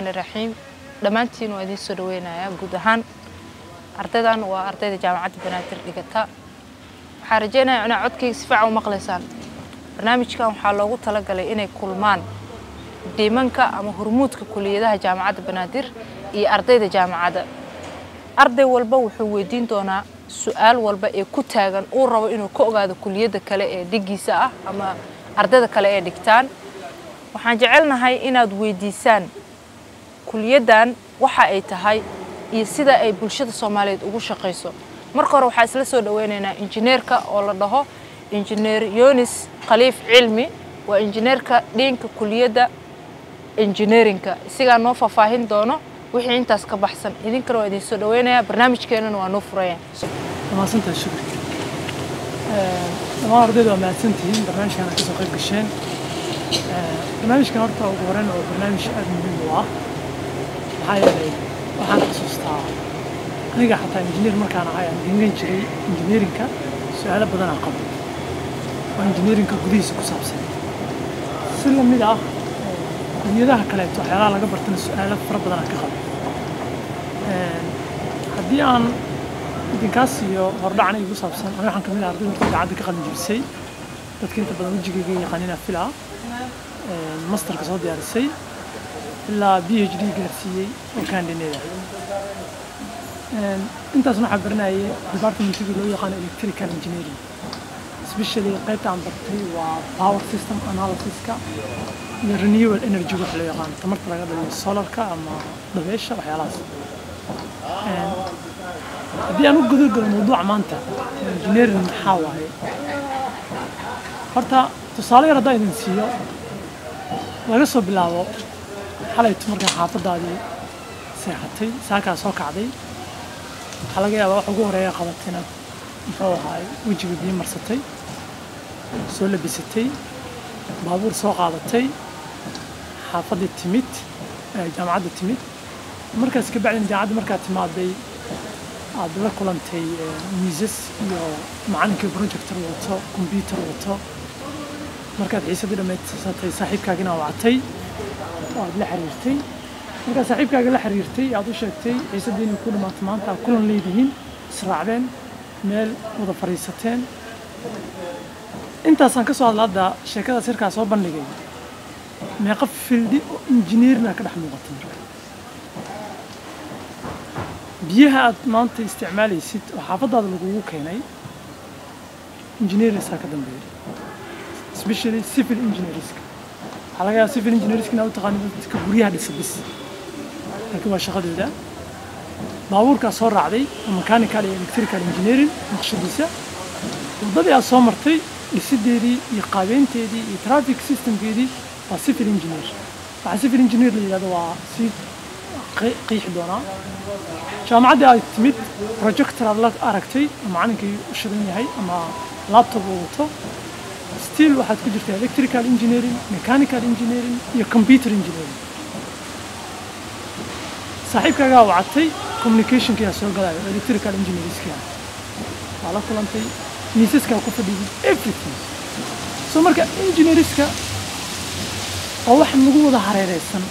raxiim dhammaantiin waa idiin soo dhaweynayaa guud ahaan ardaydan waa ardayda jaamacadda banaadir dhigata waxaan rajeynayaa inaad codkayga si fiican u maqlaysaan barnaamijkan waxaa loogu talagalay inay kulmaan dhiimanka ama hurmuudka kuliyadaha jaamacadda banaadir iyo ardayda jaamacadda arday walba wuxuu weydiin doonaa su-aal walba ee ku taagan uu rabo inuu ka ogaado kuliyadda kale ee dhigiisa ah ama ardayda kale ee dhigtaan waxaan jecelnahay inaad weydiisaan kuliyaddan waxa ay tahay iyo sida ay bulshada soomaaliyeed ugu shaqayso marka hore waxaa isla soo dhaweynaynaa injineerka oo la dhaho injineer yonis khaliif cilmi waa injineerka dhiinka kuliyadda injineerinka isagaa noo faahfaahin doono wixii intaas ka baxsan idinkana waa idin soo dhaweynayaa barnaamijkeenana waa noo furaya mahadsantahay shukri dhammaan ardayda waa mahadsantihiin barnaamijkan aad kasoo qayb gasheen barnaamijkan horta ugu horeyn waa barnaamij aada muhiim u ah maxaa yeelay waxaan xasuustaa aniga xataa injineer markaan ahay aan dhigan jiray injineerinka su-aalo badan aan qabo oo injineerinka gudihiisa ku saabsan si lamid ah kuliyadaha kaleeto waxyaalaha laga bartana su-aalo fara badan aan ka qabo haddii aan idinkaas iyo hordhacan igu saabsan aniga waxaan kamid ah ardayda horta idaacadda ka qalin jibisay dadka inta badan wejigayga yaqaanina fila masterka soo diyaarisay ilaa b h d gaarsiiyey oo kandineeda intaas waxaa baranayay departmentiga loo yaqaano electrical engineering especially qaybta aan bartay waa power system analysiska iyo renewable energy waxa loo yaqaano tamarta laga dhaliyo solarka ama dabeesha waxyaalahaas haddii aan u guda galo mawduuca maanta engineering maxaa waaye horta tusaale yar haddaan idin siiyo laga soo bilaabo xalaytu markaa xaafadaadii seexatay saakaa soo kacday waxaa laga yaabaa wax ugu horeeya qabatay inaad muxuu ahaay wejiga biyo marsatay soo labisatay baabuur soo qaadatay xaafaddii timid jaamacadda timid markaas ka bacdin jaamacadda markaad timaaday aad la kulantay miisas iyo macalinkii projector wato combyuter wato markaad xiisadii dhammaysatay saaxiibkaagina wacatay oo aad la xiriirtay markaad saaxiibkaaga la xiriirtay aad u sheegtay xiisaddii inay ku dhammaato maanta aad kulan leedihiin israacdeen meel wada fadhiisateen intaasaan ka soo hadla hadda sheekadaas yarkaa soo bandhigay meeqa fildi oo injineerina ka dhex muuqata marka biyaha aad maanta isticmaalaysid oo xaafadaada lagugu keenay engineersaa ka dambeeya especially civil engineerska waxaa laga yaaba civil engineerska inaad u taqaanid dadka guryaha dhisa bis laakiin waa shaqadooda baabuurkaa soo raacday oo mechanical iyo electrical engineering naqshadiisa waddadii aad soo martay dhisideedii iyo qaabeynteedii iyo traffic systemkeedii waa civil engineer waxaa civil engineer la yidhahdo waa si qiixi doonaa jaamacaddii aad timid projector aad la aragtay oo macalinkii u shidan yahay ama laptop uu wato still waxaad ku jirtaa electrical engineering mechanical engineering iyo computer engineering saaxiibkaagaa wacatay communicationkii aa soo galayo oo electrical engineeringskii ah waa la kulantay miisaskaa ku fadhiyay everything so marka engineeriska waa wax nagu wada hareereysan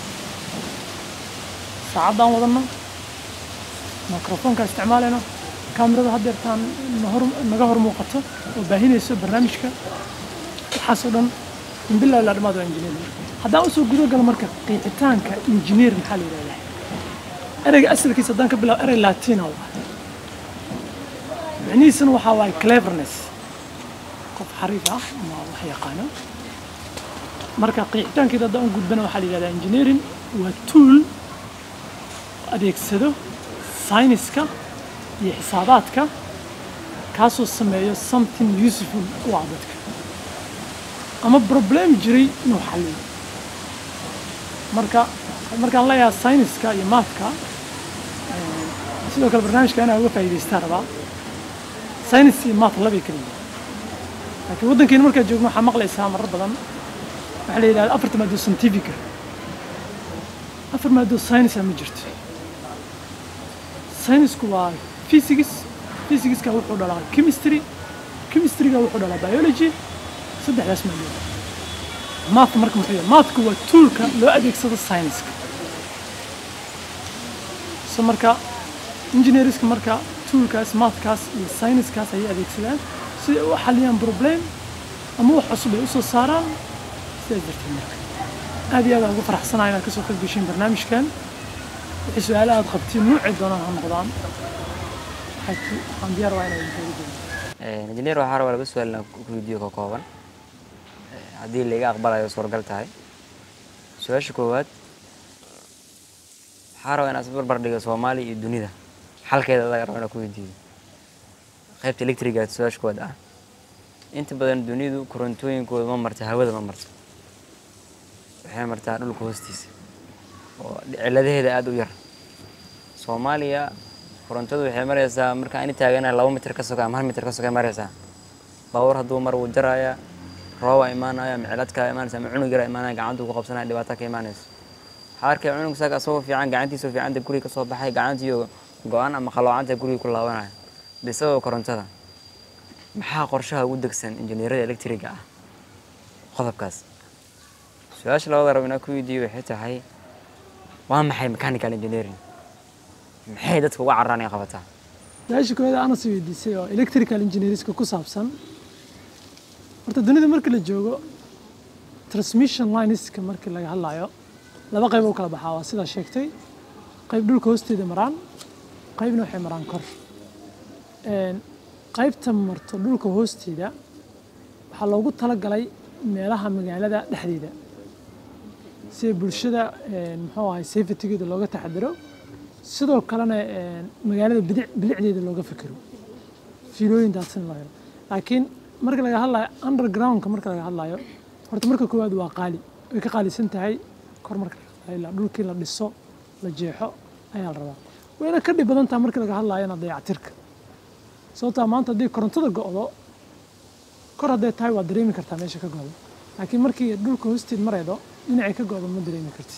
saacaddaan wadano microfoonka isticmaalayno kaamirada haddeertaan naga hor muuqato oo baahinayso barnaamijka waxaasoo dhan min bilahi ilaa dhamaad waa engineer haddaan usoo gudo galo marka qiixitaanka engineer maxaa la yidhahdaa ereyga asalkiisa haddaan ka bilaabo erey latina waa micnihiisana waxaa waaye cleverness qof xariif ah ama wax yaqaano marka qiixitaankeeda haddaan u gudbana waxaa la yidhahdaa engineering waa tool adeegsado sayniska iyo xisaabaadka kaasoo sameeyo something useful u ah dadka ama problem jiray inuu xalliyo marka markaan leeyahay sayniska iyo maathka sidoo kale barnaamijka inaa uga faa'iidaystaa rabaa saynis iyo maath labay kala yihiin laakiin waddankeena markaad joogno waxaa maqlaysaa marar badan waxaa la yidhahda afarta maadoo scientifica afar maadoo saynisa ma jirto saynisku waa physics physicska wuxuu dhalaa chemistry chemistryga wuxuu dhalaa biology saddexdaas maadoo math marka muxuu yahay mathku waa toolka loo adeegsado sayniska so marka engineerska marka toolkaas mathkaas iyo scienceskaas ayay adeegsadaan si ay u xaliyaan problem ama wax cusub ay usoo saaraan sidaas darteed marka aad iyo aad aan ugu faraxsanahay inaad kasoo qayb gashiin barnaamijkan wixii su-aalo aad qabtiin nuucii doonaan ha noqdaan waxaad- waxaan diyaar waa inaan idin joogo injineer waxaa rabaa laba su-aal inaan ku weydiiyo ka kooban Eh, haddii laiga aqbalayo suuragal tahay su-aasha koowaad waxaa rabaa inaad isbarbar dhigo soomaaliya iyo dunida xalkeeda adaga raba inaan ku weydiiyo qaybta electriga su-aasha koowaad ah inta badan dunidu korontooyinkooda ma marta hawada ma marta waxay martaa dhulka hoostiisa oo ciladaheeda aada u yar soomaaliya korontadu waxay maraysaa marka ani taaganahay laba mitir ka soka ama hal mitir ka sokay maraysaa baabuur hadduu mar wuu jaraaya roobaa imaanaya miciladkaa imaanaysa ama cunug yaraa imaanaya gacantuu ku qabsanaya dhibaato ka imaanayso waxaa arkaya cunug saga asagoo fiican gacantiisoo fiicanta guriga ka soo baxay gacantiiyo go-an ama qalloocanta guriga ku laabanaya bisagoo korontada maxaa qorshaha ugu degsan injineerada electriga ah qodobkaas su-aasha labada rab inaa ku weydiiyo waxay tahay waa maxay mechanical engineering maxay dadka uga cararaan ay qabataa su-aasha koowaad aana sii weydiisay oo electrical engineerska ku saabsan horta dunida markii la joogo transmission lineska markii laga hadlayo laba qayb u kala baxaa waa sidaa sheegtay qayb dhulka hoosteeda maraan qaybna waxay maraan kor Een, qaybta marto dhulka hoosteeda waxaa loogu talagalay meelaha magaalada dhexdeeda si bulshada een, muxuu ahay safetygeeda looga taxadiro sidoo kalena een, magaalada bidic- bilicdeeda looga fikiro fiilooyin daadsan loo helo laakiin marka laga hadlayo undergroundka marka laga hadlayo horta marka koowaad waa qaali way ka qaalisan tahay kor marka laga hadlayo ilaa dhulkii la dhiso la jeexo ayaa la rabaa wayna ka dhib badan tahay marka laga hadlayona dayactirka sababtaa maanta haddii korontada go'do kor hadday tahay waa dareemi kartaa meesha ka go'do laakiin markii dhulka hoosteed maraydo dhinacay ka go'do ma dareemi kartid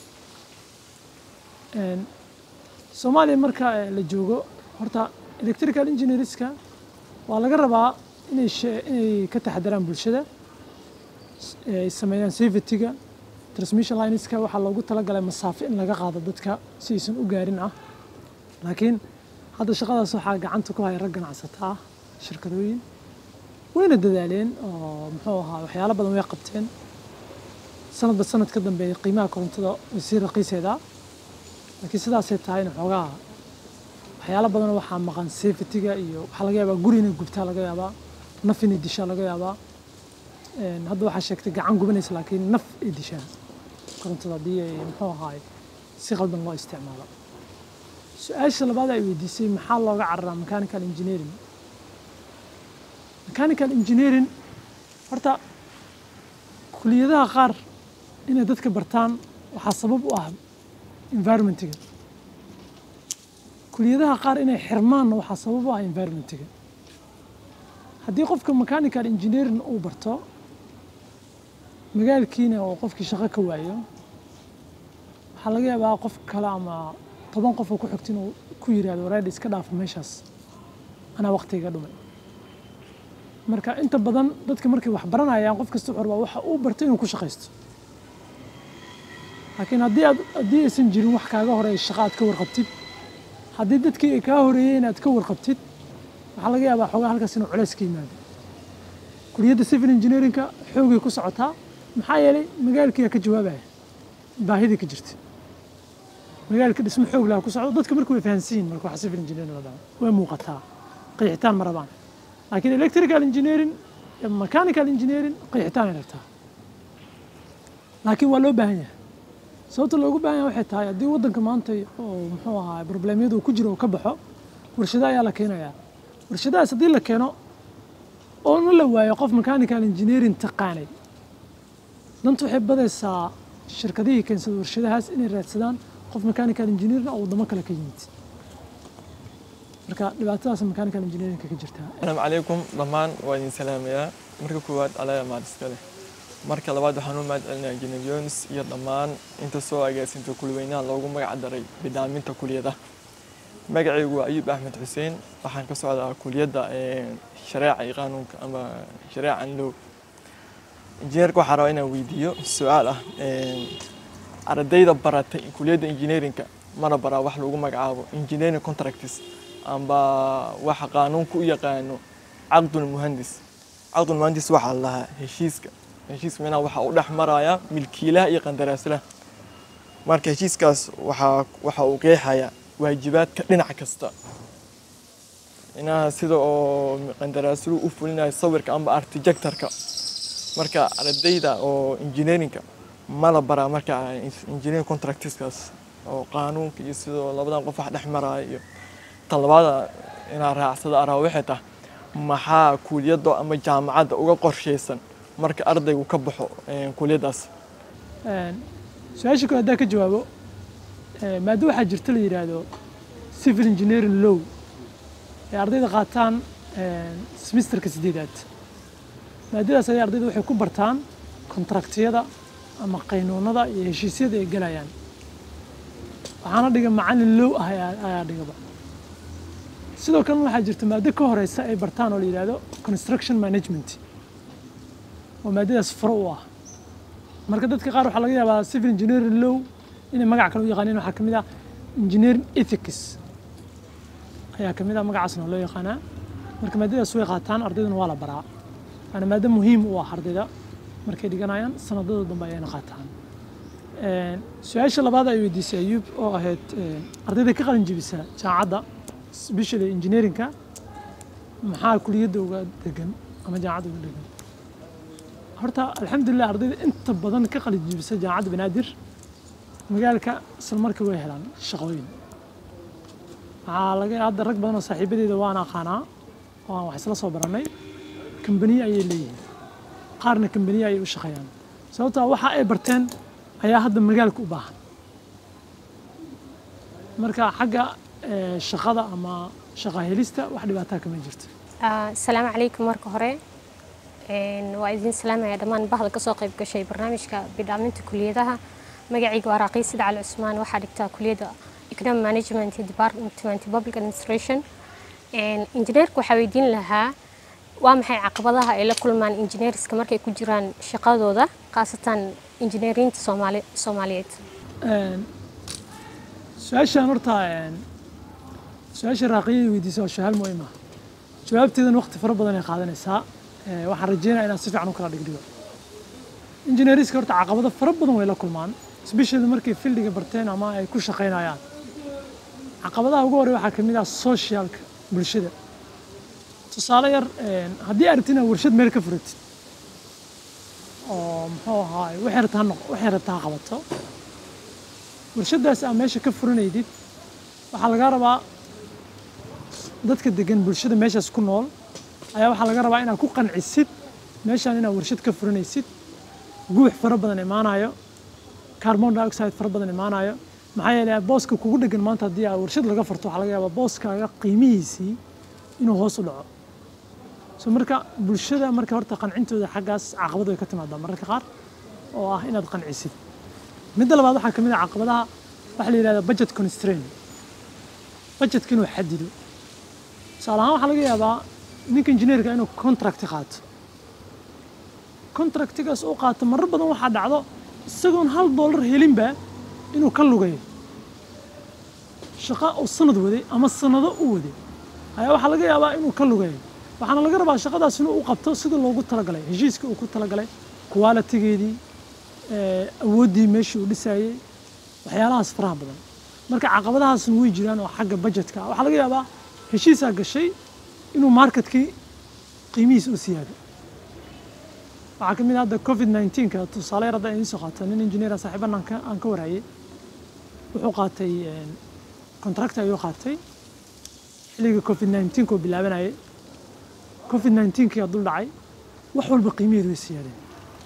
Een, soomaaliya marka eh, la joogo horta electrical engineerska waa laga rabaa inay she- inay ka taxadaraan bulshada s- ay sameeyaan safetyga transmission lineska waxaa loogu talagalay masaafo in laga qaado dadka si aysan u gaarin ah laakiin hadda shaqadaas waxaa gacanta ku haya rag ganacsata ah shirkadooyin wayna dadaaleen oo muxuu ahaa waxyaalo badan way qabteen sanadba sanad ka dambeeya qiimaha korontada way sii raqiisaydaa laakiin sidaasay tahayna xoogaa waxyaalo badan waxaa maqan safetyga iyo waxaa laga yaabaa guri inay gubtaa laga yaabaa naf inay dishaa laga yaabaa Een, hadda waxaa sheegtay gacan gubanaysa laakiin naf ay dishaan korontada haddii ay muxuu ahaay si qaldan loo isticmaalo su-aasha labaad ay weydiisay maxaa looga cararaa mechanical engineering mechanical engineering horta kuliyadaha qaar inay dadka bartaan waxaa sabab u ah environmentiga kuliyadaha qaar inay xirmaanna waxaa sabab u ah environmentiga haddii qofka mechanical engineering uu barto magaalkiina oo qofkii shaqo ka waayo waxaa laga yaabaa qof kale ama toban qof oo ku xigta inuu ku yiraahdo wareedh iska dhaafo meeshaas anaa waqtiga dhumay marka inta badan dadka markay wax baranayaan qof kasta wuxuu rabaa waxa uu bartay inuu ku shaqaysto laakiin haddii aad haddii aysan jirin wax kaaga horeeya shaqo aad ka warqabtid haddii dadkii ay kaa horeeyeen aad ka warqabtid waxaa laga yaabaa xoogaa halkaas inuu culays ka yimaado kuliyadda civil engineeringka xoogay ku socotaa maxaa yeelay magaalkiiyaa ka jawaabaya baahidii ka jirta magaalka dhismo xoog laha ku socdo dadka marka way fahansan yihin marka waxa civil engineering la dhaho way muuqataa qeexitaan ma rabaan laakiin electrical engineering iyo mechanical engineering qeexitaan ay rabtaa laakiin waa loo baahan yahay sababta loogu baahan yahay waxay tahay haddii waddanka maanta oo muxuu ahaa problemyada uu ku jiro uu ka baxo warshado ayaa la keenayaa warshadahaas haddii la keeno oona la waayo qof mechanical engineering taqaanay danta waxay badaysaa shirkadihii keensada warshadahaas inay raadsadaan qof mechanical engineering oo waddamo kale ka yimid marka dhibaatadaas mechanical engineering ka jirtaa asalaamu calaykum dhammaan waa idin salaamayaa marka koowaad alaya maad iska leh marka labaad waxaan u mahad celinayaa engineer jones iyo dhammaan inta soo agaasinta kulweynaha loogu magac daray bidaaminta kuliyada magacaygu waa ayuub axmed xuseen waxaan ka socdaa kuliyadda shareeca iyo qaanuunka ama shareecan low injineerka waxaa rabaa inaan weydiiyo su-aal ah ardayda baratay kuliyadda engineerinka mana baraa wax lagu magacaabo engineering contracts amba waxa qaanuunka u yaqaano caqdul muhandis caqdul muhandis waxaa la lahaa heshiiska heshiiska micnaha waxaa u dhex maraya milkiilaha iyo qandaraaslaha marka heshiiskaas waxaa waxa uu qeexaya waajibaadka dhinac kasta inaha sida oo qandaraasluhu u fulinayo sawirka amba architectorka marka ardayda oo engineeringka ma la baraa marka engineering contractskaas oo qaanuunka iyo sidoo labadan qof wax dhex maraya iyo tan labaada inaa raacsada araa waxay tahay maxaa kuuliyadda ama jaamacadda uga qorshaysan marka ardaygu ka baxo eh, kuuliyaddaas su-aasha kale haddaan ka jawaabo eh, maado waxaa jirta la yidhaahdo civil engineering law ee ardayda qaataan eh, semesterka sideedaad maadadaas ayay ardayda waxay ku bartaan kontraktiyada ama qaynuunada iyo heshiisyada ay gelayaan waxaana dhiga macallin low ah ayaa ayaa dhigaba sidoo kalena waxaa jirta maado ka horeysa ay bartaan oo la yidhaahdo construction management oo maadadaas faro u ah marka dadka qaar waxaa laga yaabaa civil engineering law inay magac kale u yaqaaneen waxaa ka mid ah engineering ethics ayaa ka mid ah magacaasna loo yaqaanaa marka maadadaas way qaataan ardayduna waa la baraa waana maado muhiim u ah ardayda markay dhiganayaan sanadada dambe ayayna qaataan Een, su-aasha labaad ay weydiisay ayuub oo ahayd een, ardayda ka qalin jebisa jaamacadda especially engineeringka maxaa kuliyadda uga degan ama jaamacadda uga degan horta alxamdulilah ardayda inta badan ka qalin jebisa jaamacadda banaadir magaalka isla markii way helaan shaqooyin waxaa laga hadda rag badan oo saaxiibadeeda waan aqaanaa oo aan wax isla soo barannay kambaniye ayay leeyihiin qaarna kambaniye ayay u shaqeeyaan sababtoo ah waxa ay barteen ayaa hadda magaalka u baahan marka xagga eh, shaqada ama shaqa helista wax dhibaataa kama jirto Ah, asalaamu calaykum marka hore Een, waa idin salaamaya dhammaan bahda kasoo qayb gashay barnaamijka bidhaaminta kuliyadaha magacayga waa raaqii sida cali cusmaan waxaa dhigtaa kuliyadda economic management iyo department public administration Een, injineerka waxaa weydiin lahaa waa maxay caqabadaha ay la kulmaan injineerska markay ku jiraan shaqadooda khaasatan injineeriinta soomaali soomaaliyeed Een, su-aashaan horta een, su-aasha raaqiyada weydiisa waa su-aal muhiim ah jawaabteedan waqti fara badan ay qaadanaysaa Ee, waxaan rajeynaya inaan si fiican u kala dhigdhigo injineeriska horta caqabado fara badan way la kulmaan especially markay fildiga barteen ama ay ku shaqaynayaan caqabadaha ugu horey waxaa ka mid ah socialka bulshada tusaale yar een, haddii aragtid inaad warshad meel ka furatid oo muxuu ahaay waxay rabtaa ha noq- waxay rabtaa ha qabato warshadaas aa meesha ka furanaydid waxaa lagaa rabaa dadka degan bulshada meeshaas ku nool ayaa waxaa laga rabaa inaad ku qancisid meeshaan inaad warshad ka furanaysid guux fara badan imaanayo carbon dioxide fara badan imaanayo maxaa yeelay booska kugu dhegan maanta haddii aad warshad laga furto waxaa laga yaabaa booskaaga qiimihiisii inuu hoos u dhaco so marka bulshada marka horta qancintooda xaggaas caqabad way ka timaadaa mararka qaar oo ah inaad qancisid midda labaad waxaa ka mid ah caqabadaha waxaa la yidhahdaa budget constraint budgetka inuu xadido tusaale ahaan waxaa laga yaabaa ninka injineerka inuu contract qaato contractigaas uu qaato marar badan waxaa dhacdo isagoon hal dollar helinba inuu ka lugayo shaqo uu sanad waday ama sanado u waday ayaa waxaa laga yaabaa inuu ka lugayo waxaana laga rabaa shaqadaas inuu u qabto sida loogu talagalay heshiiska uu ku talagalay qualitigeedii eh, awooddii meeshii uu dhisayey waxyaalahaas faraha badan marka caqabadahaasna way jiraan oo xagga budgetka ah waxaa laga yaabaa heshiisaa gashay inuu marketkii qiimihiisa u siyaado waxaa ka mid ah hadda covid 19ka tusaale yar hadda idiin soo qaato nin engineera saaxiiban aan ka aan ka warayay wuxuu qaatay contract ayuu qaatay xilliga covid 19 koo bilaabanayay covid 19 kii dul dhacay wax walba qiimaheedu way siyaadeen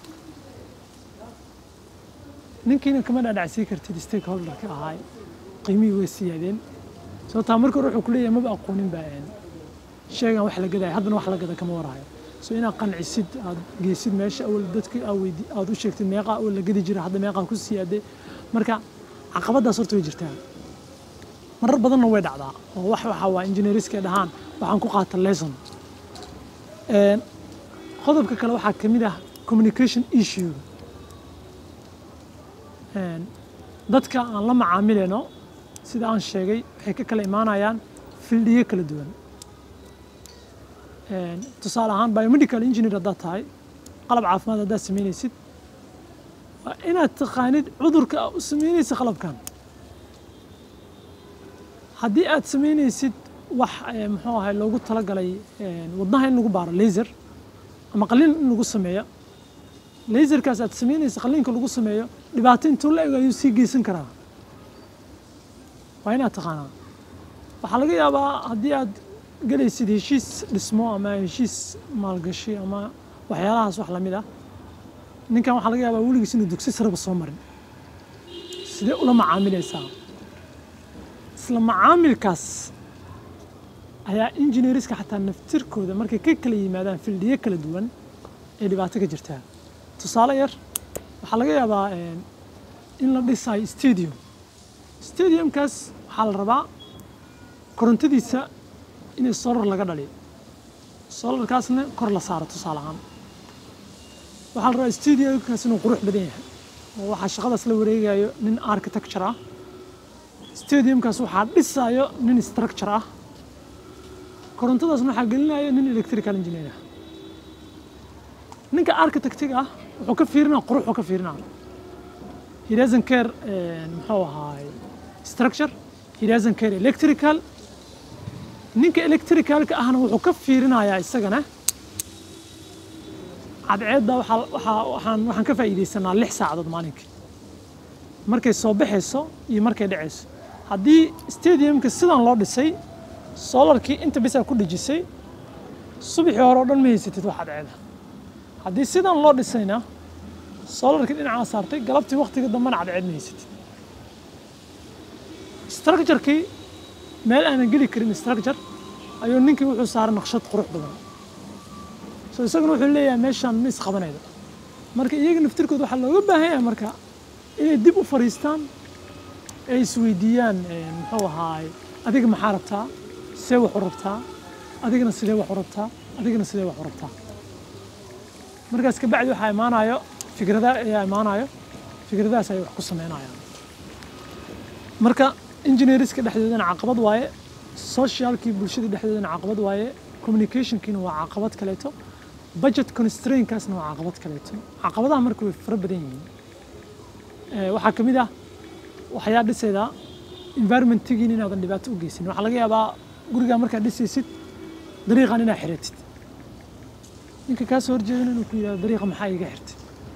ninkiina kama dhaadhacsii kartid stakeholderka ahaay qiimihii way siyaadeen sababtaa marka hore wuxuu ku leeyahay maba aqoonin baa een sheegan wax la gadaya haddana wax la gada kama warhayo so inaad qancisid aad geysid meesha awal dadka aad weydi aad u sheegtid meeqa awal la gadi jira hadda meeqaa ku siyaaday marka caqabadaas horta way jirtaa marar badanna way dhacdaa oo wax waxa waa engineeriska dhahaan waxaan ku qaata lesson Een, qodobka kale waxaa ka mid ah communication issue Een, dadka aan la macaamilayno sida aan sheegay waxay ka kala imaanayaan fildiyo kala duwan Een, tusaale ahaan biomedical engineer haddaad tahay qalab caafimaad haddaad samaynaysid waa inaad taqaanid cudurka aa u samaynaysa qalabkan haddii aad samaynaysid wax eh, muxuu ahay loogu talagalay een, wadnaha in lagu baaro laser ama qalliin in lagu sameeyo laserkaas aad samaynaysa qalliinka lagu sameeyo dhibaato intuu la eg ayuu sii geysan karaa waa inaad taqaanaa waxaa laga yaabaa haddii aad gelaysid heshiis dhismo ama heshiis maalgashi ama waxyaalahaas wax lamid ah ninkan waxaa laga yaabaa weligiis inuu dugsi sareba soo marin sidee ula macaamilaysaa isla macaamilkaas ayaa engineeriska xataa naftirkooda markay ka kala yimaadaan fildiyo kala duwan ee dhibaato ka jirtaa tusaale yar waxaa laga yaabaa een, in la dhisayo stadium stadiumkaas waxaa la rabaa korontadiisa in solar laga dhaliyo solarkaasna kor la saaro tusaale ahaan waxaa la rabaa stadiumkaas inuu qurux badan yahay oo waxaa shaqadaas la wareegayo nin architecture ah stadiumkaas waxaa dhisayo nin structure ah korontadaasna waxaa gelinayo nin electrical engineer ah ninka architectiga ah wuxuu ka fiirinaa quruxuu ka fiirinaa he doesn't care eh, muxuu ahaay structure he doesn't care electrical ninka electricalka ahna wuxuu ka fiirinayaa isagana cadceedda waxaa waxaa waxaan waxaan ka faa'iidaysanaa lix saacadood maalinkii markay soo baxayso iyo markay dhacayso haddii stadiumka sidan loo dhisay solarkii inta bisaa ku dhejisay subaxii hore oo dhan ma haysatid wax cadceeda haddii sidan loo dhisayna solarkii dhinacaa saartay galabtii waqtiga dambena cadceed ma haysatid structurekii meel aanan geli karin structure ayuu ninkii wuxuu saaray naqshad qurux badan so isaguna wuxuu leeyahay meeshaan ma isqabanaydo marka iyaga naftirkooda waxaa looga baahan yahay marka inay dib u fariistaan ay isweydiiyaan eh, muxuu ahaay adiga maxaa rabtaa see wax u rabtaa adigana sidee wax u rabtaa adigana sidee wax u rabtaa markaas kabacdi waxaa imaanayo fikrada ayaa imaanayo fikradahaas ay wax ku sameynayaan marka engineeriska dhexdoodana caqabad waaye socialkii bulshada dhexdoodana caqabad waaye communicationkiina waa caqabad kaleeto budget constraintkaasna waa caqabad kaleeto caqabadaha marka way fara badan yihiin Eh, waxaa ka mid ah waxyaa dhisaydaa environmentigiin inaadan dhibaato u geysin waxaa laga yaabaa gurigaa markaad dhisaysid dariiqan inaad xiratid ninka kaa soo horjeedana inuu ku yidhahdo dariiqa maxaa iga xirtay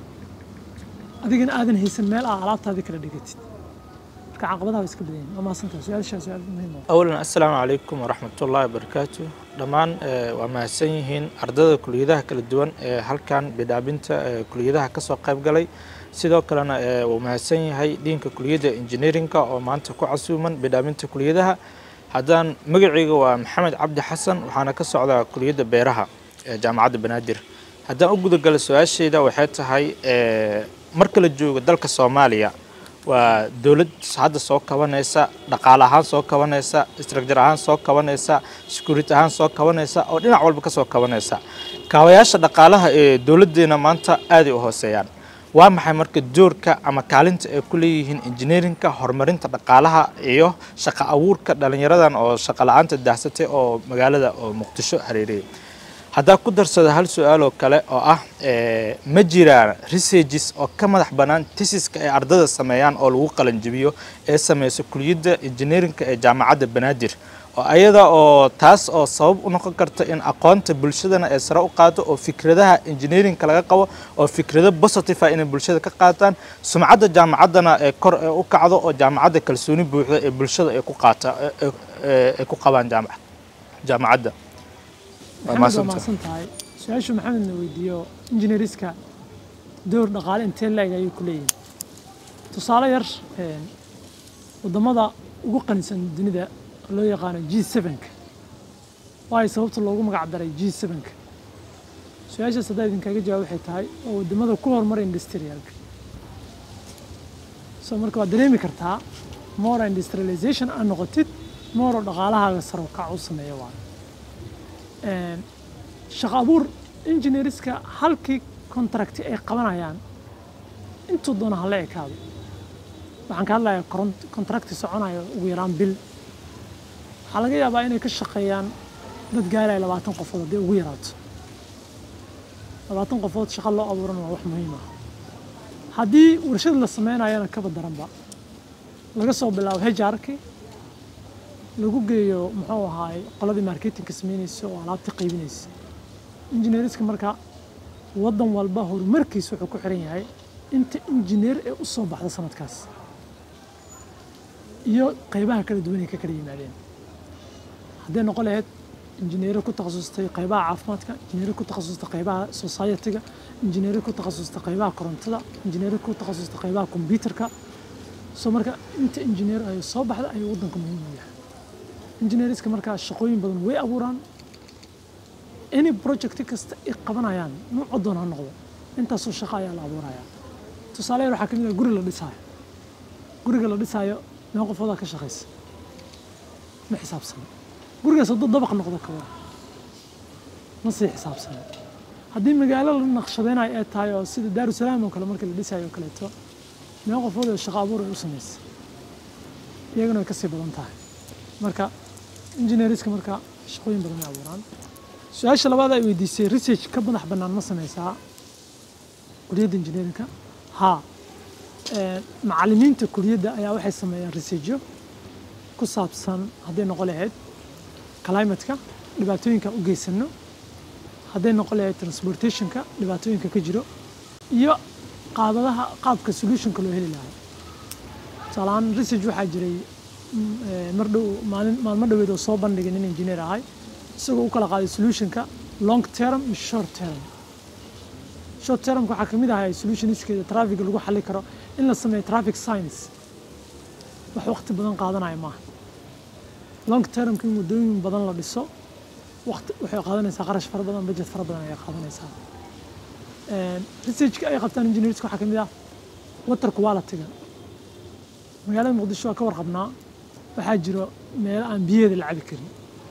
adigana aadan haysan meel aa alaabtaadii kala dhigatid marka caqabadaha way iska badan yihiin waa mahadsantahay su-aashaa su-aal muhiim ah أولا السلام عليكم ورحمة الله وبركاته dhammaan eh, waa mahadsan yihiin ardada kuliyadaha kala duwan ee halkan bidhaabinta eh, kuliyadaha ka soo qayb galay sidoo kalena eh, wuu mahadsan yahay diinka kuliyadda engineeringa oo maanta ku casuuman bidhaabinta kuliyadaha haddaan magacayga waa maxamed cabdi xasan waxaana ka socdaa kuliyadda beeraha ee jaamacadda banaadir haddaan u gudagalo su-aashayda waxay tahay eh, marka la joogo dalka soomaaliya waa dowlad hadda soo kabanaysa dhaqaale ahaan soo kabanaysa structure ahaan soo kabanaysa security ahaan soo kabanaysa oo dhinac walba ka soo kabanaysa kaabayaasha dhaqaalaha ee dowladdeena maanta aaday u hooseeyaan waa maxay marka doorka ama kaalinta ay ku leeyihiin engineerinka horumarinta dhaqaalaha iyo shaqo abuurka dhalinyaradan oo shaqo la-aanta daahsatay oo magaalada oo muqdisho hareeriyay haddaa ku darsada hal su-aal oo kale oo ah eh, ma jiraan researches oo ka madax bannaan tesiska ay ardada sameeyaan oo lagu qalanjibiyo ee sameysa kuliyadda engineerinka ee jaamacadda banaadir oo ayada oo taas oo sabab u noqon karta in aqoonta bulshadana ay sare u qaado oo fikradaha engineerinka laga qabo oo fikrado positive ah inay bulshada ka qaataan sumcadda jaamacaddana ee kor ee u kacdo oo jaamacadda kalsooni buuxda ee bulshada ay ku qaata ee- ee- ay ku qabaan jaamac jaamacadda Waa maxamed waa mahadsantahay. mahadsan tahay su-aashu maxamed na weydiiyo engineeriska door dhaqaale intee la-eg ayay ku leeyihin tusaale yar een, waddamada ugu qanisan dunida oo loo yaqaano g sevenka waayo sababta loogu magac daray g sevenka su-aashaas haddaa idinkaga jawaab waxay tahay oo waddamada ku horumara industrialka so marka waad dareemi kartaa more industrialization aad noqotid more oo dhaqaalahaaga sare u kac u sameeya waayo Een, shaqo abuur engineeriska halkii contract ay qabanayaan intuu doona hala ekaado waxaan ka hadlayaa kontrakti soconayo ugu yaraan bil waxaa laga yaabaa inay ka shaqeeyaan dad gaaraya labaatan qofood haddii ugu yaraato labaatan qofood shaqo loo abuuran waa wax muhiim ah haddii warshad la sameynayana kaba daranba laga soo bilaabo hejaarki lagu geeyo muxuu ahaay qoladii marketingka sameynaysa oo alaabta qaybinaysa injineeriska marka waddan walba horumarkiisa wuxuu ku xiran yahay inta injineer ee u soo baxda sanadkaas iyo qaybaha kala duwan ay ka kala yimaadeen hadday noqon lahayd injineero ku takhasustay qaybaha caafimaadka injineero ku takhasustay qaybaha society-ga injineero ku takhasustay qaybaha korontada injineero ku takhasustay qaybaha kombyuutarka soo marka inta injineer ay soo baxda ayuu waddanka muhiim u yahay injineeriska markaa shaqooyin badan way abuuraan any project kasta ay qabanayaan nuuco doon ha noqdo intaasoo shaqo ayaa la abuurayaa tusaale yar waxaa ka mid ah guri la dhisaayo guriga la dhisaayo meel qofoodaa ka shaqaysa ma xisaabsana gurigaas hadduu dabaq noqdo ka waran ma sii xisaabsana haddii magaalo la naqshadaynayo ay tahay oo sida daarusalaam oo kale markii la dhisayo oo kaleeto meel qofood oo shaqo abuur ay u samaysa iyagana way kasii badan tahay marka injineeriska marka shaqooyin badan ay abuuraan su-aasha labaad ay weydiisay research ka madax bannaan ma sameysaa kuliyadda injineerinka haa macallimiinta kuliyadda ayaa waxay sameeyaan researchyo ku saabsan hadday noqon lahayd climatka dhibaatooyinka u geysano hadday noqon lahayd transportationka dhibaatooyinka ka jiro iyo qaabadaha qaabka solutionka loo heli lahaa tusaalahaan research waxaa jiray mar dhow maalin maalmo dhoweed oo soo bandhigay nin engineer ahay isagoo u kala qaaday solutionka long term iyo short term short termka waxaa kamid ahay solutionskeeda traffic lagu xali karo in la sameeyo traffic science wax waqti badan qaadanaya maaha long termka in waddooyin badan la dhiso waqti waxay qaadanaysaa qarash fara badan budget fara badan ayay qaadanaysaa researchka ay qabtaan engineerska waxaa kamid ah water quality-ga magaalada muqdisho waa ka warqabnaa waxaa jiro meelo aan biyaheeda la cabi karin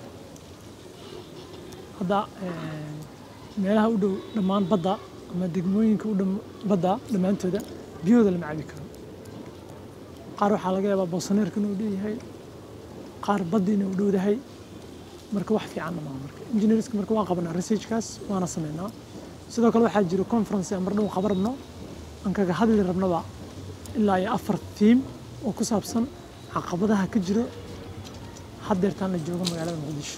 hadda meelaha u dhow dhammaan badda ama degmooyinka u dhow badda dhammaantooda biyahooda lama cabi karo qaar waxaa laga yaabaa boosaneerka inuu dheeyahay qaar badda inuu dhowdahay marka wax fiicanna maaha marka engineerska marka waan qabanaa researchkaas waana sameynaa sidoo kale waxaa jiro conference aan mar dhow qaban rabno aan kaga hadli rabnaba ilaa iyo afar tiim oo ku saabsan caqabadaha ka jiro haddeertaan la joogo magaalada muqdisho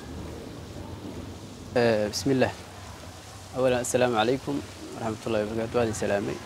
بسم الله أولا السلام عليكم ورحمة الله وبركاته هذه سلامي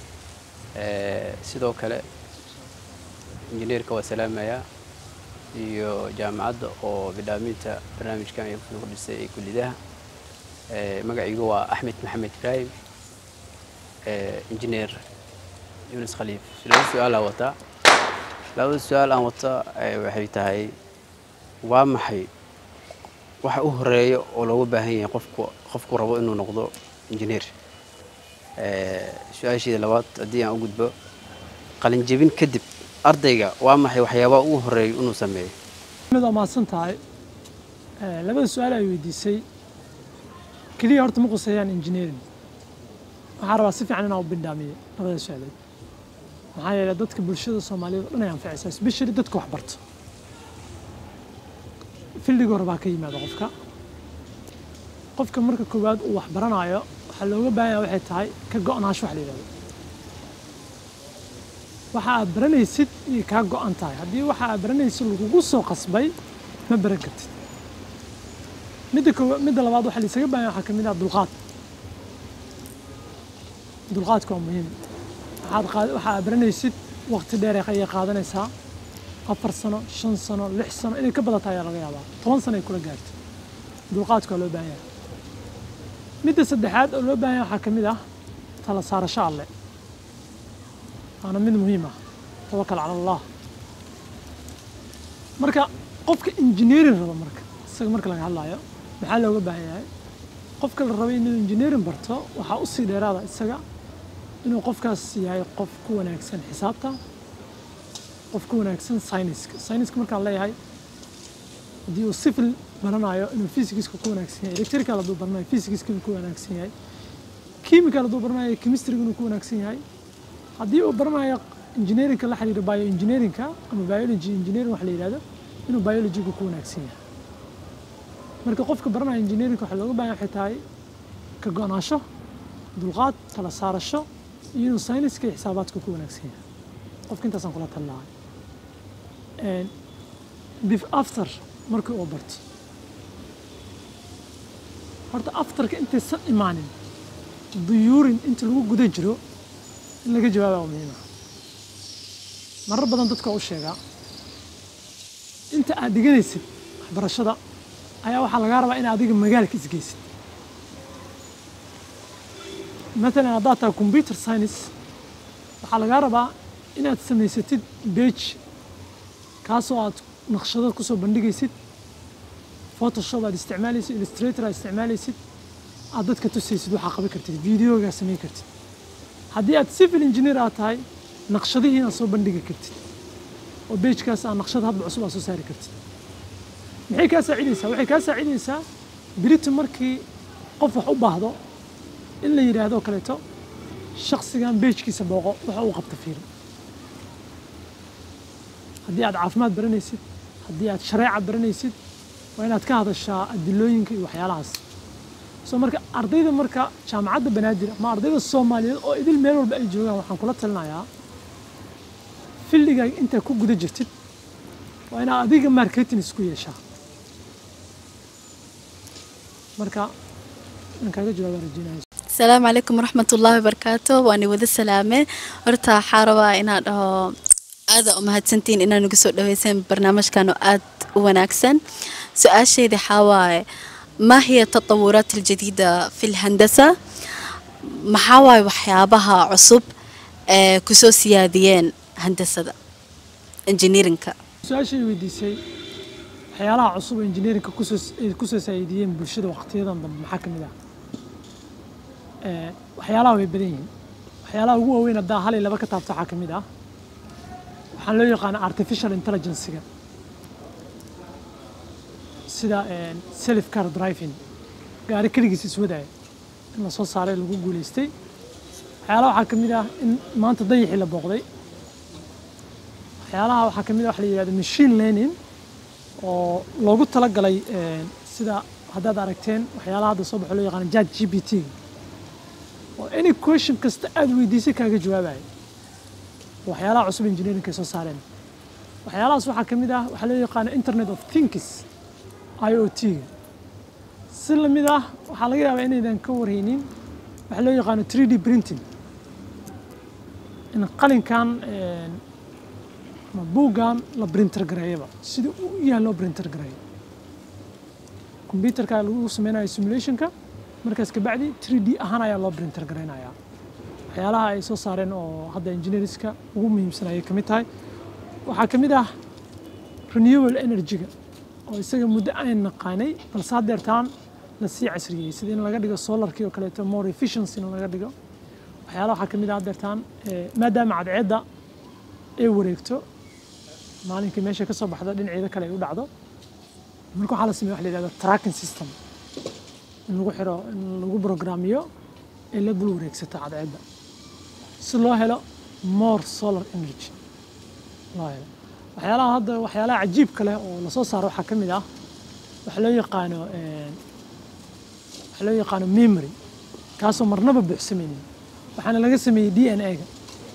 sidoo kale injineerka waa salaamaya iyo jaamacadda oo bidhaaminta barnaamijkan ay kusoo kordhisay ee kullidaha magacaygu waa axmed maxamed ibraahim injineer yunis khaliif laba su-aalaa wataa labada su-aal aan wata waxay tahay waa maxay waxa u horeeya oo looga baahan yahay qofku qofku rabo inuu noqdo injineer su-aasheeda labaad haddii aan u gudbo qalinjebin kadib ardayga waa maxay waxyaabaha ugu horeeya inuu sameeyo mid waa mahadsan tahay labada su-aal ay weydiisay keliya horta ma quseeyaan engineering waxaan rabaa si fiican inaan u bindhaamiyo labada su-aalood maxaa yeelay dadka bulshada soomaaliyeed oo dhan ay anfacaysaa especially dadka wax barto fildiga hore baa ka yimaada qofka qofka marka koowaad uu wax baranayo waxaa looga baahan yahay waxay tahay ka go-naansho wax la yidhahdo waxa aad baranaysid inay kaa go-an tahay haddii waxa aad baranaysid lagugu soo qasbay ma baran kartid midda koowa midda labaad waxaa laisaga baahan yahay waxaa ka mid ah dulqaad dulqaadka waa muhiim waxaad qaad waxa aad baranaysid waqti dheer ayay qaadanaysaa afar sano shan sano lix sano inay ka badata ayaa laga yaabaa toban sano ay kula gaarto dulqaadka waa loo baahan yahay midda saddexaad oo loo baahan yahay waxaa ka mid ah tala saarasho alle waana mid muhiim ah tawakal cala allah marka qofka engineering raba marka isaga marka laga hadlayo maxaa looga baahan yahay qofka la rabay inuu engineering barto waxaa usii dheeraada isaga inuu qofkaas yahay qof ku wanaagsan xisaabta qof ku wanaagsan syniska syniska markaan leeyahay haddii uu civil baranayo inuu physicska ku wanaagsan yahay electrical hadduu baranayo physicska inuu ku wanaagsan yahay chemical hadduu baranayo chemistryga inuu ku wanaagsan yahay haddii uu baranayo engineeringka la xiriira bioengineeringka ama biology engineering waxa la yidhahdo inuu biologyga ku wanaagsan yahay marka qofka baranaya engineeringka waxaa looga baahan waxay tahay ka go-naansho dulqaad tala saarasho iyo inuu sayniska iyo xisaabaadka ku wanaagsan yahay qofka intaasaan kula talinahay bif after markii uu barto horta afterka intaysan imaanin duyuurin inta lagu guda jiro in laga jawaaba waa muhiima marar badan dadka u sheegaa inta aad dhiganaysid waxbarashada ayaa waxaa lagaa rabaa in adiga magaalka isgeysid matalan haddaad tahay computer science waxaa lagaa rabaa inaad samaysatid bage kaasoo aad naqshado kusoo bandhigaysid photoshop aad isticmaalaysid illustrator aad isticmaalaysid aad dadka tusaysid waxaa qaban kartid videogaa samayn kartid haddii aad civil engineer aad tahay naqshadihii inaad soo bandhigi kartid oo bejkaas aad naqshad hadba cusub aad soo saari kartid maxay kaa saacidaysaa waxay kaa saacidaysaa berito markii qof wax u baahdo in la yidhaahdo kaleeto shaksigan bejkiisa booqo waxa uu qabta fiiri haddii aad caafimaad baranaysid haddii aad shareeca baranaysid waa inaad ka hadashaa adilooyinka iyo waxyaalahaas soo marka ardayda marka jaamacadda banaadir ama ardayda soomaaliyeed oo idil meel walba ay joogaan waxaan kula talinayaa filligaaga intaa ku guda jirtid waa inaad adiga marketing isku yeeshaa marka in kaaga jawaabaa rajeynaya asalaamu calaykum waraxmatullaahi wabarakaatu waani wada salaame horta waxaa rabaa inaan dhaho aada u mahadsantihiin inaad nagu soo dhaweyseen barnaamijkan oo aad u wanaagsan su-aashayda waxaa waaye ما هي التطورات الجديدة في الهندسة maxaa waaye waxyaabaha cusub ee kusoo siyaadiyeen handasada engineerinka su-aashay weydiisay waxyaalaha cusub ee engineerinka kusoo ay kusoo saaidiyeen bulshada waqtiyadan dambe maxaa ka mid ah Eh, waxyaalaha way badan yihiin waxyaalaha ugu waaweyn haddaa hal iyo laba ka taabto waxaa ka mid ah waxaan loo yaqaana artificial intelligencega sida eh, self car driving gaari keligiis iswadaya in la soo saaray lagu guuleystay waxyaalaha waxaa ka mid ah in maanta dayixii la booqday waxyaalaha waxaa ka mid ah waxa la yidhahdo machine learning oo loogu talagalay eh, sida haddaad aragteen waxyaalaha hadda soo baxo loo yaqaano chat g p t oo any question kasta aad weydiisay kaaga jawaabaya waxyaalaha cusub engineerinka ay soo saareen waxyaalahaas waxaa ka mid ah waxaa loo yaqaano internet of things i o t ga si lamid ah waxaa laga yaabaa inaydan ka warhaynin waxaa loo yaqaano 3d printing in qalinkan eh, ama buuggan la printer gareeyaba sida uu u yahay loo printer gareeyo computerka lagu sameynayo simulationka markaas kabacdi 3d ahaan ayaa loo printer gareynayaa waxyaalaha ay soo saareen oo hadda engineerska ugu muhiimsan ayay ka mid tahay waxaa ka mid ah renewable energy-ga oo isaga muddo aan naqaanay balse haddeertaan la sii casriyey sida in laga dhigo solarkii oo kaleeto more efficiency in laga dhigo waxyaalaha waxaa ka mid ah haddeertaan eh, maadaama cadceedda ay wareegto maalinkii meesha ka soo baxdo dhinaceeda kale ay u dhacdo marka waxaa la sameeya waxa la yidhahda tracking system in lagu xiro in lagu programmiyo ee la dul wareegsato cadceedda si loo helo more solar energy loo helo waxyaalaha hadda waxyaalaha cajiibka leh oo lasoo saaro waxaa ka mid ah waxa loo yaqaano eh, waxa loo yaqaano memory kaasoo marnaba buuxsamaynin waxaana laga sameeyey d n a-ga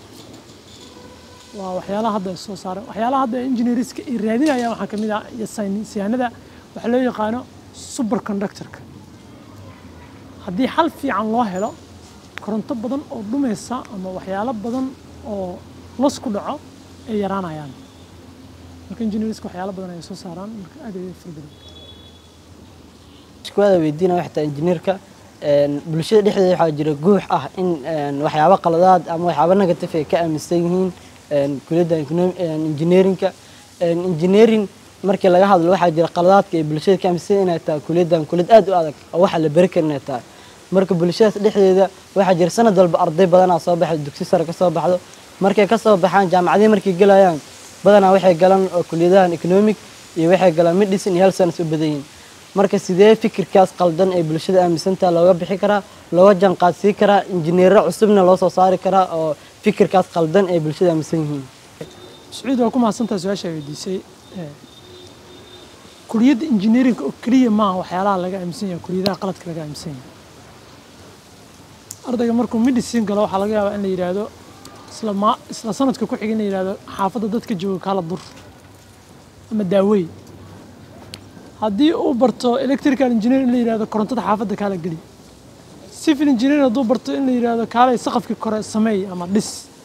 waa waxyaalaha hadda soo saaray waxyaalaha hadda engineerska ay raadinayaan waxaa ka mid ah iyo saynisyahanada waxaa loo yaqaano superconductorka haddii xal fiican loo helo koronto badan oo dhumaysa ama waxyaalo badan oo los ku dhaco ay yaraanayaan marka engineerska waxyaalo badan ay soo saaraan marka aad ay fara badan iskuwaada weydiina waxtaa injineerka een, bulshada dhexdeeda waxaa jira guux ah in een, waxyaabo qaladaad ama waxyaabo negative ay ka aaminsan yihiin een, kuliyadda econom- een, engineerinka Een, engineering markii laga hadlo waxaa jira qaladaadka ay bulshada ka aaminsan yihiin inay tahay kuliyaddan kuliyad aad u adag oo waxa la beri karin inay tahay marka bulshadaas dhexdeeda waxaa jira sanad walba arday badanaa soo baxda dugsi sare ka soo baxdo markay ka soo baxaan jaamacadihii markay gelayaan badanaa waxay galaan oo kuliyadahan economic iyo waxay galaan medicine iyo health science u badan yihiin marka sidee fikirkaas qaldan ee bulshada aaminsantaha looga bixi karaa looga janqaadsii karaa injineero cusubna loo soo saari karaa oo fikirkaas qaldan ee bulshada aaminsan yihiin sacuud waa ku mahadsantaha su-aasha ay weydiisay Eh, kuliyadda engineeringa oo keliya maaha waxyaalaha laga aaminsan yahay kuliyadaha qaladka laga aaminsan yahay ardayga markuu medicine galo waxaa laga yaabaa in la yidhaahdo isla ma isla sanadka ku xiga in la yidhaahdo xaafadda dadka jooga kaala dur ama daawey haddii uu barto electrical engineer in la yidhaahdo korontada xaafadda kaala geli civil engineer hadduu barto in la yidhaahdo kaalay saqafkii kore sameey ama dhis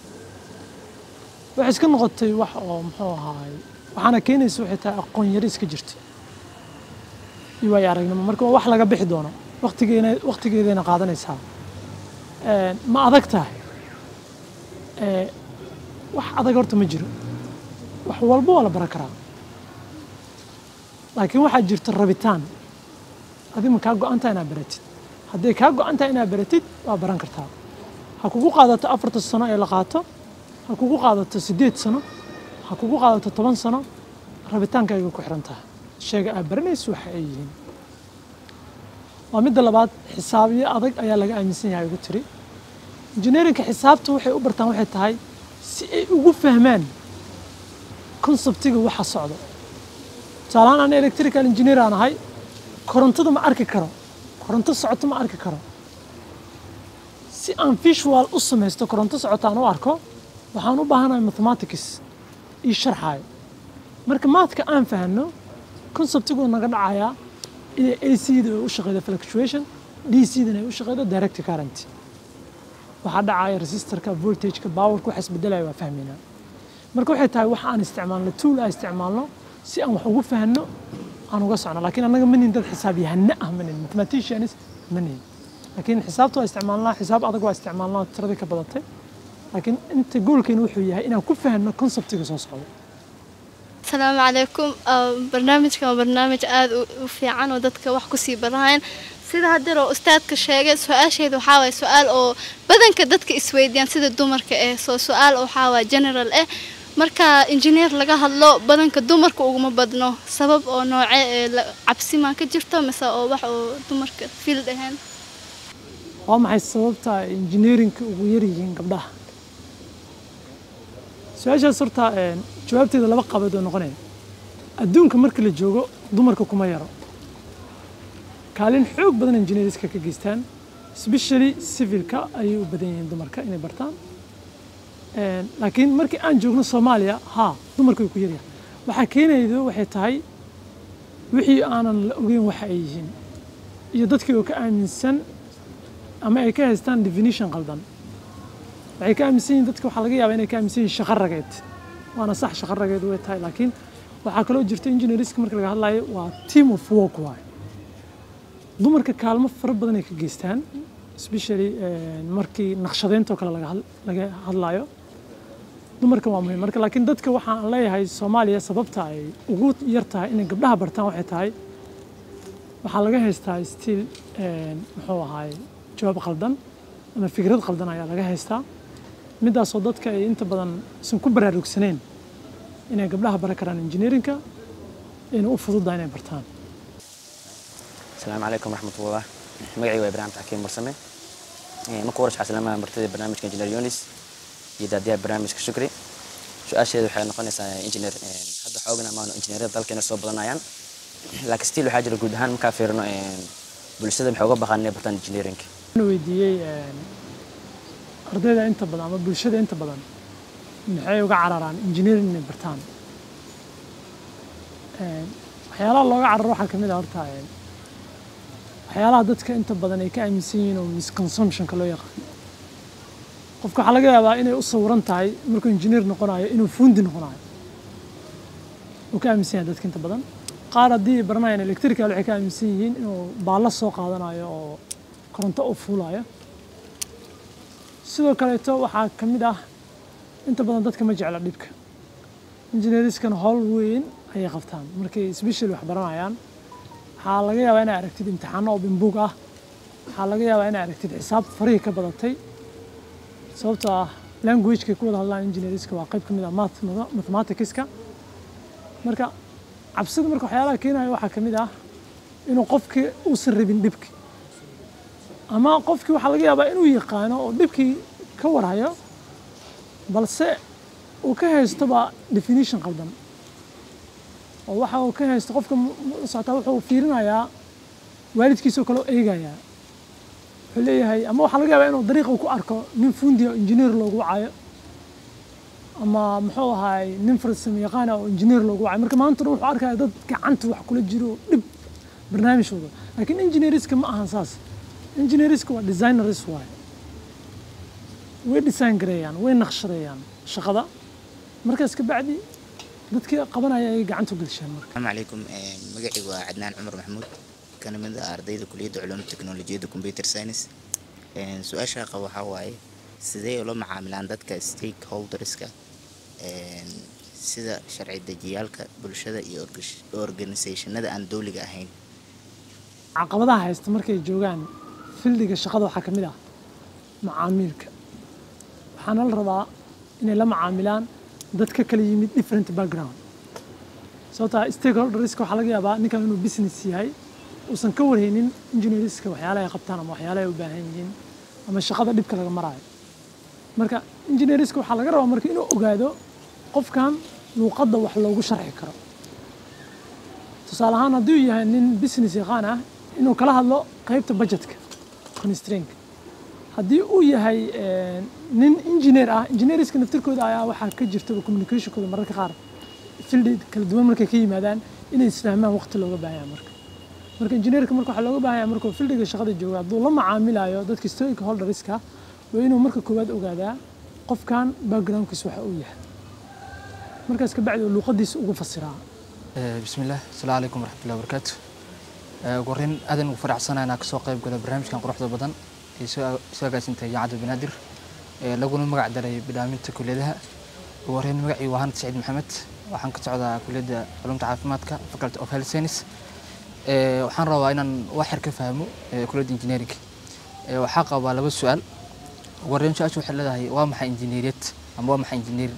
waxay iska noqotay wax oo muxuu ahaay waxaana keenaysa waxay tahay aqoon yari iska jirta iyo waayo aragnimo marka waa wax laga bixi doono waqtigeena waqtigeedayna qaadanaysaa Een, ma adag tahay Ee, wax adag horta ma jiro wax walba waa la baran karaa laakiin waxaa jirta rabitaan adi ma kaa go-an tahay inaad baratid hadday kaa go-an tahay inaad baratid waa baran kartaa ha kugu qaadato afarta sano ee la qaato ha kugu qaadato siddeed sano ha kugu qaadato toban sano rabitaankayga ku xiran tahay sheega aad baranayso waxa ay yihiin waa midda labaad xisaabiyo adag ayaa laga aaminsan yahay ugu tiri engineerinka xisaabta waxay u bartaan waxay tahay si ay ugu fahmaan konseptiga waxa socdo tusaalahaan ana electrical engineer aan ahay korontada ma arki karo koronto socoto ma arki karo si aan visual u samaysto koronto socota aan u arko waxaan u baahanahay mathematics ii sharxaayo marka maadka aan fahno conceptiguu naga dhacayaa inay AC-da ay u shaqeydo fluctuation DC-dana ay u shaqeydo direct current waxaa dhacaya resistorka voltageka powerka waxa isbedelaya waa fahmaynaa marka waxay tahay wax aan isticmaalno tool aan isticmaalno si aan wax ugu fahno aan uga socno laakiin annaga manin dad xisaab yahane ah manin mathematicians manin laakiin xisaabta waa isticmaalnaa xisaab adag waa isticmaalnaa tiradii ka badatay laakiin inta goolkeena wuxuu yahay inaan ku fahno conceptiga soo socda asalaamu calaykum Ah, barnaamijkan waa barnaamij aada u- u fiican oo dadka wax kusii barahayan sida haddar oo ustaadka sheegay su-aasheeda waxaa waye su-aal oo badanka dadka isweydiiyaan sida dumarka eh soo su-aal waxaa waye general eh marka injineer laga hadlo badanka dumarka uguma badno sabab oo nooce ee la- cabsi maa ka jirto mise oo wax oo dumarka field ahayn waa maxay sababta ay engineerinka ugu yar yihiin gabdhaha su-aashaas horta een, jawaabteeda laba qabood oo noqonaya adduunka marka la joogo dumarka kuma yaro kaalin xoog badan engineerska ka geystaan especially civilka ayay u badan yihiin dumarka inay bartaan Een, laakiin markii aan joogno soomaaliya haa dumarka way ku yaryahay waxaa keenaydo waxay tahay wixii aanan la ogeyn waxa ay yihiin iyo dadkii oo ka aaminsan ama ay ka haystaan definition qaldan waxay ka aaminsan yihiin dadka waxaa laga yaabaa inay ka aaminsan yihiin shaqo rageed waana sax shaqo rageed way tahay laakiin waxaa kaloo jirta engineerska marka laga hadlayo waa team of work waaye dumarka kaalmo fara badan ay ka geystaan especially een, markii naqshadeynta oo kale laga had- laga hadlayo dumarka waa muhiim marka laakiin dadka waxaan leeyahay soomaaliya sababta ay ugu yar tahay inay gabdhaha bartaan waxay tahay waxaa laga haystaa still een, muxuu ahaay jawaab qaldan ama fikrad qaldan ayaa laga haystaa midaasoo dadka ay inta badan isan ku baraarugsaneen inay gabdhaha baran karaan engineerinka inay u fududahay inay bartaan السلام عليكم ورحمة الله مقعي وإبراهيم تحكيم مرسمي marka hore waxaa salaamaya martida barnaamijka engineer yunis iyo daadiyaha barnaamijka shukri su-aasheedu waxay noqonaysaa engineer hadda xoogana maano injineerada dalkeena soo badanayaan laakiin still waxaa jira guud ahaan markaa fiirino bulshada maxay uga baqaan inay bartaan engineering waxaan weydiiyey een, ardayda inta badan ama bulshada inta badan maxay uga cararaan engineering inay bartaan Een, waxyaalaha looga cararo waxaa ka mid ah horta een, waxyaalaha dadka inta badan ay ka aaminsan yihiin oo misconsumptionka loo yaqaan qofka waxaa laga yaabaa inay u sawiran tahay markuu engineer noqonayo inuu fuundi noqonayo uu ka aaminsan yahay dadka inta badan qaar haddii ay baranayaan electrical waxay ka aaminsan yihiin inuu baallo soo qaadanayo oo koronto u fuulayo sidoo kaleeto waxaa ka mid ah inta badan dadka ma jecla dhibka engineeriskana howl weyn ayay qabtaan markay special wax baranayaan waxaa laga yaabaa inay aragtid imtixaano oo bimbuug ah waxaa laga yaabaa inay aragtid xisaab farihii ka badatay sababtoo ah languagekay ku wada hadlaan engineeriska waa qayb ka mid ah math mathematicska marka cabsida marka waxyaalaha keenaya waxaa ka mid ah inuu qofkii uusan rabin dhibki ama qofkii waxaa laga yaabaa inuu yaqaano oo dhibkii ka warhayo balse uu ka haystoba definition qaldan oo waxa uu ka haysto qofka mu- mu- socotaa wuxuu fiirinayaa waalidkiisoo kale oo eegayaa wuxuu leeyahay ama waxaa laga yaabaa inuu dariiqa uu ku arko nin fundi oo injineer loogu wacayo ama muxuu ahaay nin farsamo yaqaan ah oo injineer loogu wacayo marka maanta dhan wuxuu arkaya dad gacanta wax kula jiro oo dhib barnaamij wado laakiin engineeriska ma ahan saas engineeriska waa designers waaye way design gareeyaan way naqshadeeyaan shaqada markaas ka bacdi dadkii qabanaya ay gacanta u gelsheen marka السلام عليكم magacaygu waa cadnaan cumar maxamuud kana mid ah ardayda kuliyadda culuumta teknolojiyadda computer science Een, su-aasha qaba waxaa waaye sidee ula macaamilaan dadka stakeholderska een, sida sharci dejiyaalka bulshada iyo orgas- organisationada aan dowliga ahayn caqabadaha haysta markay joogaan fildiga shaqada waxaa ka mid ah macaamiilka waxaana la rabaa inay la macaamilaan dad ka kala yimid different background sababtaa stakeholderska waxaa laga yaabaa ninkan inuu business yahay uusan ka warhaynin engineerska waxyaalaha ay qabtaan ama waxyaalaha ay u baahan yihiin ama shaqada dhibka laga maraayo marka engineerska waxaa laga rabaa marka inuu ogaado qofkan luuqadda wax loogu sharxi karo tusaale ahaan hadduu yahay nin business yaqaan ah inuu kala hadlo qaybta budgetka constrainka haddii uu yahay eh, nin engineer ah engineerska naftirkooda ayaa waxaa ka jirtaba communicationkooda mararka qaar fildi kala duwan markay ka yimaadaan inay isfahmaan waqti looga baahan yahay marka marka engineerka marka waxaa looga baahan yahay markuu fildiga shaqada joogo hadduu la macaamilayo dadka stakeholderska waa inuu marka koowaad ogaadaa qofkan backgroundkiisa waxa uu yahay markaas ka bacdi uu luuqadiisa ugu fasiraa Eh, bismillaah asalaamu calaykum waraxmatullahi wabarakaatu Eh, ugu horreyn aadan ugu faraxsanahay inaan kasoo qayb galo barnaamijkan quruxda badan ee soo soo agaasintay jaamacadda banaadir ee laguna magac daray bidhaaminta kulliyadaha ugu horreyn magacii waa hanad saciid maxamed waxaan ka socdaa kulliyadda culuumta caafimaadka faculty of health science Eh, waxaan rabaa inaan wax yar ka fahmo eh, kulliyadda engineering Eh, waxaa qabaa laba su-aal ugu horreyn su-aasha waxay leedahay waa maxay injineeriyad ama waa maxay engineering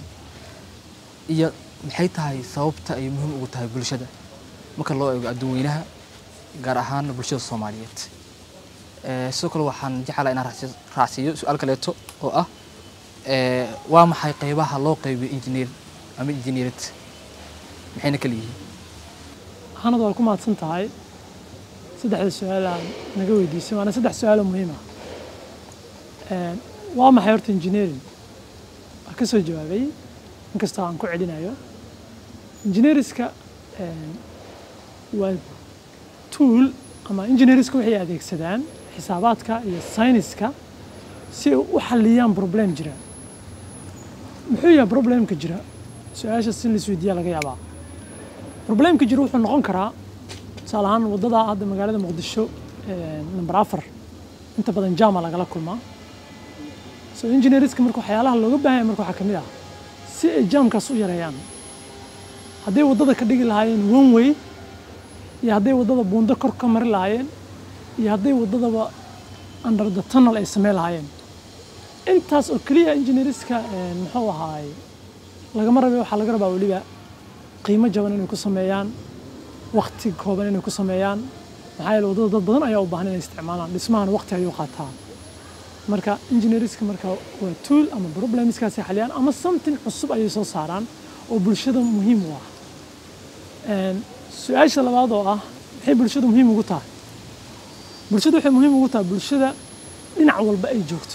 iyo maxay tahay sababta ay muhiim ugu tahay bulshada marka loo eego adduunweynaha gaar ahaan bulshada soomaaliyeed Eh, sidoo kale waxaan jeclaa inaan raacsi- raacsiiyo su-aal kaleeto oo ah eh, waa maxay qeybaha loo qeybiyo engineer ama engineerad maxayna kala yihiin hanad waa ku mahadsan tahay saddexda su-aalaan naga weydiisay waana saddex su-aal oo muhiim ah Een, waa maxay horta engineering waa ka soo jawaabay inkastoo aan ku celinayo engineeriska een, waa tool ama engineeriska waxay adeegsadaan xisaabaadka iyo sayniska si ay u xalliyaan problem jira muxuu yahay problemka jira su-aasha si la isweydiiya laga yaabaa problemka jira wuxuu noqon karaa tusaale ahaan waddada hadda magaalada muqdisho ee, number afar inta badan jama lagala kulmaa so engineerska marka waxyaalaha looga baahan yahay marka waxaa ka mid ah si ay jaamkaas u yareeyaan hadday waddada ka dhigi lahaayeen one way iyo hadday waddada buundo kor ka mari lahaayeen iyo hadday waddadaba under the tunnel ay samey lahaayeen intaas oo keliya engineerska muxuu ahaay lagama rabe waxaa laga rabaa weliba qiimo jaban inay ku sameeyaan waqti kooban inay ku sameeyaan maxaa yeele waddada dad badan ayaa u baahan inay isticmaalaan dhismahana waqti ayuu qaataa marka engineerska marka waa tool ama problemskaasi xaliyaan ama something cusub ayay soo saaraan oo bulshada muhiim u ah Een, su-aasha labaad oo ah maxay bulshada muhiim ugu tahay bulshada waxay muhiim ugu tahay bulshada dhinac walba ay joogto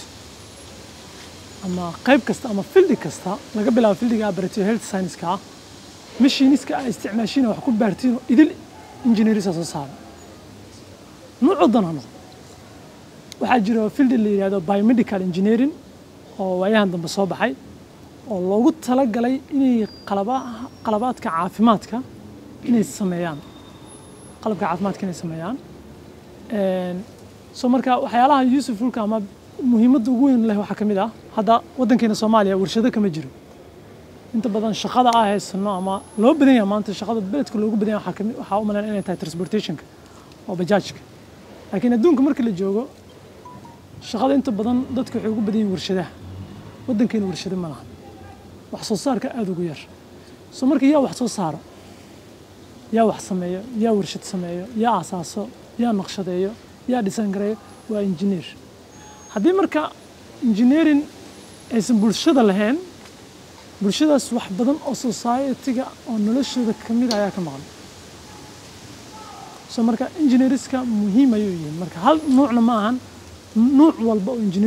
ama qayb kasta ama fildi kasta laga bilaabo fildiga operative health science-ka ah machiniska ay isticmaashiin wax ku baartiin oo idil engineerisa soo saara nuucu dan ha noqdo waxaa jira fildi la yidhahdo biomedical engineering oo waayahan dambe soo baxay oo loogu talagalay inay qalaba- qalabaadka caafimaadka inay sameeyaan qalabka caafimaadka inay sameeyaan Een, so marka waxyaalaha usefulka ama muhiimadda ugu weyn leh waxaa ka mid ah hadda waddankeena soomaaliya warshado kama jiro inta badan shaqada ah haysano ama loo badan yahay maanta shaqada beledka loogu badan yahay waxaa kamid waxaa u malayn inay tahay transportationka oo bajaajka laakiin adduunka marka la joogo shaqada inta badan dadka waxay ugu badan yihiin warshadaha waddankeena warshado ma laha wax soo saarka aada ugu yar so marka yaa wax soo saaro yaa wax sameeyo yaa warshad sameeyo yaa asaaso yaa naqshadeeyo yaa dhisaan gareeyo waa engineer haddii marka engineering aysan bulshada lahayn bulshadaas wax badan oo society-ga oo noloshooda ka mid ayaa ka maqan so marka engineerska muhiim ayuu yihiin marka hal nuucna ma ahan nuuc walba oo engineer